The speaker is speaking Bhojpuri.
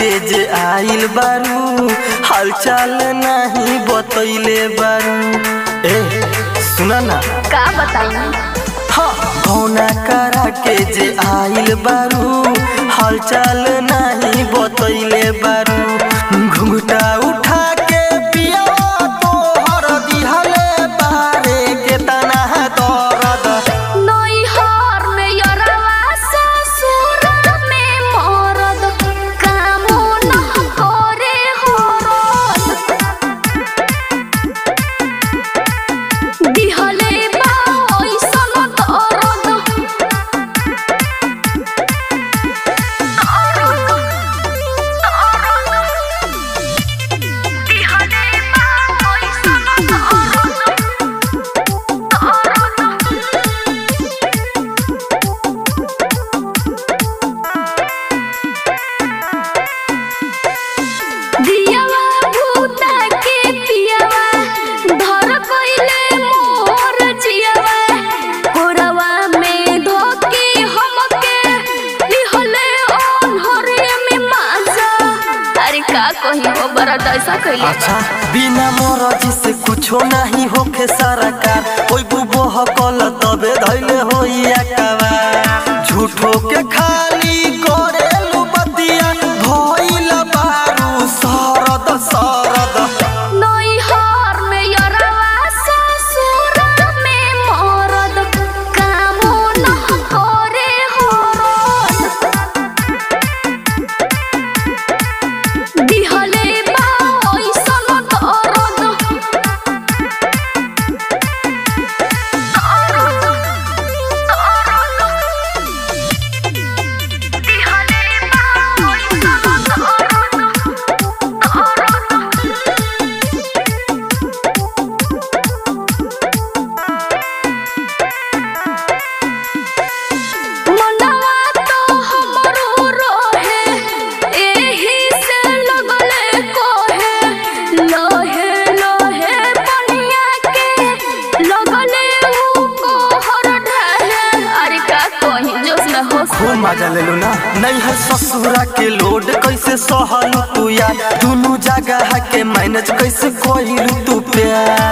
के जे आइल बारू हालचाल नहीं बतैले बारू ए सुना ना का बताई कौना करा के जे आइल बारू हालचाल नहीं बतैले बारू घुंघटा उठा के पिया तोहर दिहले बारे के तना दर्द नैहर में यरवा ससुर में मरद कामो न करे हरद दिहले बा ऐसन दर्द दिहले बा ऐसन दियावा भूता के पियावा धर कइले मोर जियावा कोरवा में धोके हमके लिहले ओन्हरे में माजा अरे का कही वो बड़ा ऐसा कइले अच्छा बिना मरजी से कुछो नहीं होखे सरकार कोई बुबो हकल तबे धैले होइया कवा झूठो के खाली करेलु बतिया भइल बारू सरद सरद नैहर में यरवा ससुर में मरद कामो न करे हरद दिहले बा ऐसन दर्द दिहले बा मनवा तो हमरो रोहे एही से लगले कोहे लोहे लोहे बनिया के लगले ऊ कोहर ढहे अरे का कहीं जोश में होश खूब मजा लेलु ना नहीं है ससुरा के लोड कैसे सहलु तू यार दुनु जगह के मैनेज कैसे कोइलु तू प्यार